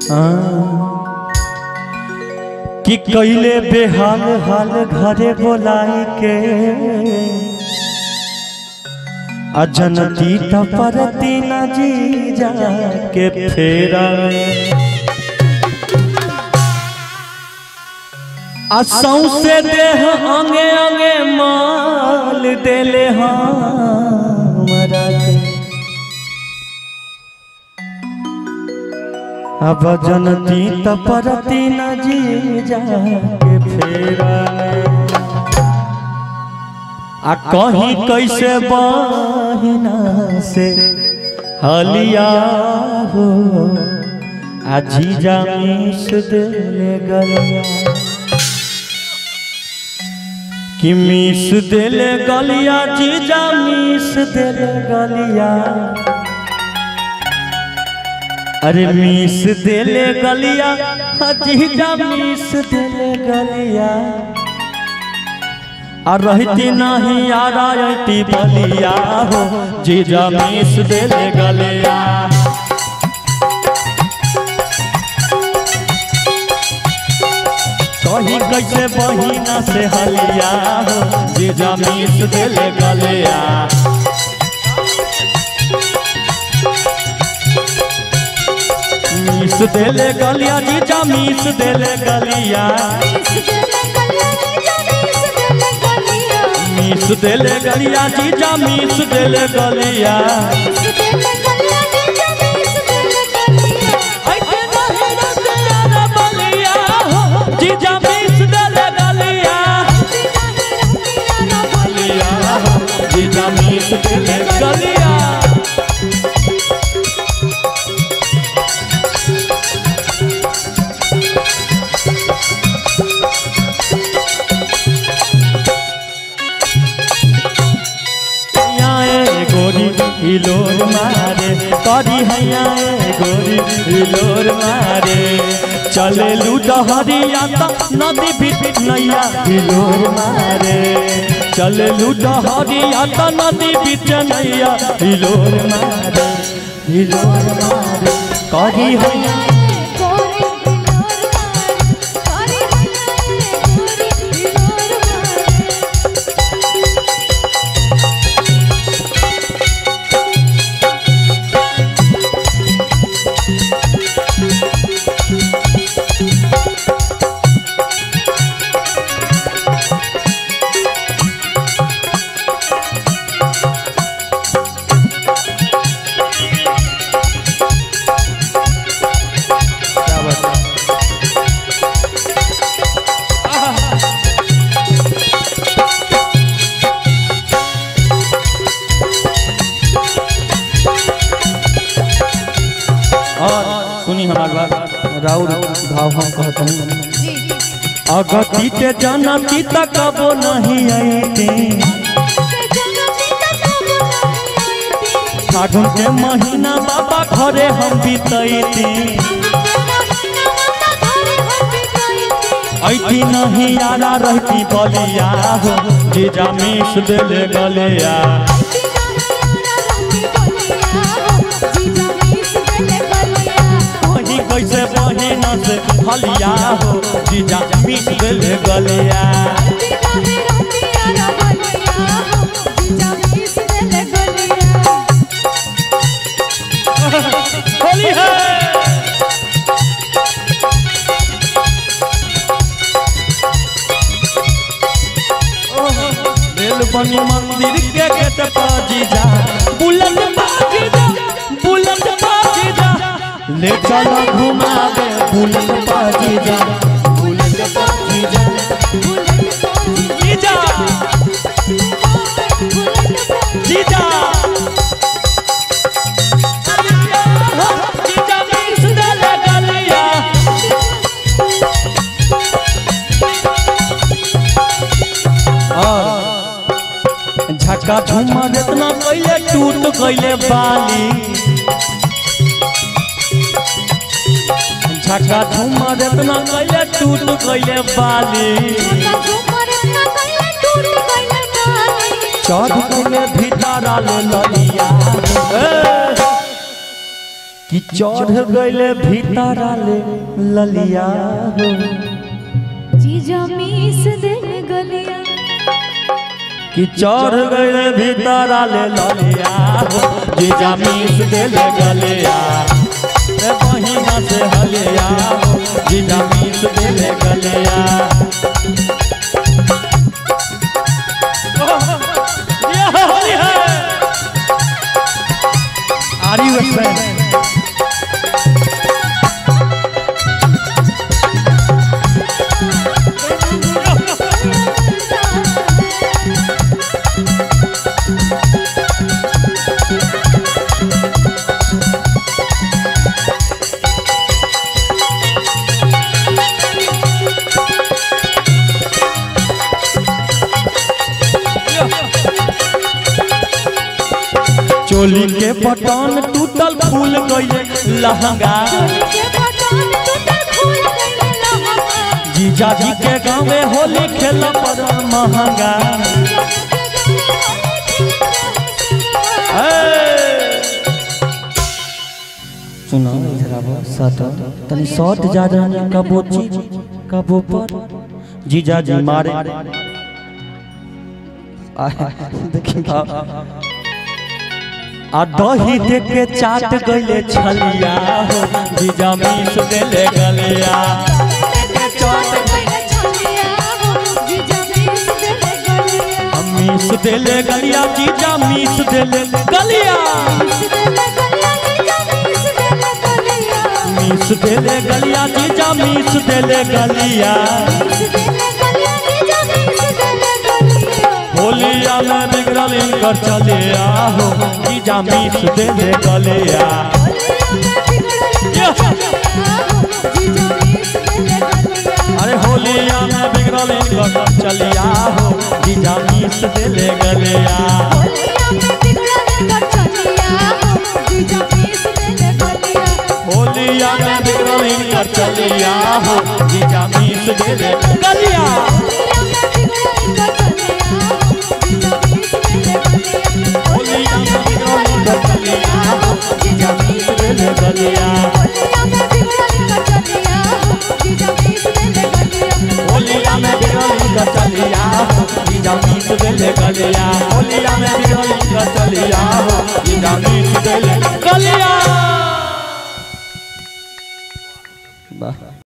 कि कैले बेहाल हाल घरे बोलाई के अजनती तपरती न जी जा के फेरा असौ से देह अंगे अंगे माल देले हमरा के अब जनती तपरती न जी जा के फेरा आ कहीं कैसे बहिना से हलिया हो आ जीजा मिस देले गलिया कि मिस देले गलिया जीजा मिस देले गलिया अरे मिस देले गलिया जीजा मिस देले गलिया आ रहती नहीं आ रहती बलिया हो जीजा मिस देले गलिया कहीं कैसे बहिना से हलिया हो जीजा मिस देले गलिया मिस देले गलिया जीजा मिस देले गलिया मिस देले गलिया जीजा मिस देले गलिया ऐसे नहीं रते यार बलिया हो, जीजा मिस देले गलिया गलिया हो, जीजा मिस देले गलिया हैया गोरी हिलोर मारे करी हैया गोरी हिलोर मारे चले लूडहरिया त नदी बीच नैया हिलोर मारे चले लूडहरिया त नदी बीच नैया हिलोर मारे हिलोर मारे करी हैया क्या बात है? और सुनी हमार बात राउर भाव हम कहते हैं अगति के जनती तक कबो नहीं आईती फागुन के महीना बाबा घरे हम बीतैती ऐती नहीं यारा रहती बलिया हो जीजा मिस देले गलिया वही कैसे बहिना से हलिया हो जीजा मिस देले गलिया होली है रेल बनी मंदिर के गेट पर जीजा बुलंद बाजी जा बुलंद बाजी जा ले चलो घुमा दे बुलंद बाजी जा बुलंद बाजी जा जीजा जीजा जीजा मिस देले गलिया और झक्का झूमर इतना कैले टूट गईले बाली झक्का झूमर इतना कैले टूट गईले बाली चढ़ गईले भीतर आले ललिया ए, कि चढ़ गइले भीतर आले ललिया हो जीजा मीस दे गलिया कि चढ़ गइले भीतर आले ललिया हो जीजा मीस देले गलिया ए बहिना से हलिया हो जीजा मीस देले गलिया ये होली है Are you a fan? चोली के बटन टूटल फूल गइले लहंगा के बटन टूटल फूल गइले लहंगा जीजा जी के गाँवे होली खेल पर महंगा सुनो इधर आओ सट तनी शॉट जा जाने कबो चीज कबो पर जीजा जी मारे आ दही दे के चाट गइले छलिया हो जीजा मीस देले गलिया मीस देले गलिया जीजा मीस देले गलिया मीस देले गलिया जीजा मीस देले गलिया होलिया में बिगड़ल इनकर चलिया हो जीजा मीस देले गलिया अरे होलिया में बिगड़ल इनकर चलिया हो जीजा मीस देले गलिया होलिया में बिगड़ल इनकर चलिया हो जीजा मीस देले गलिया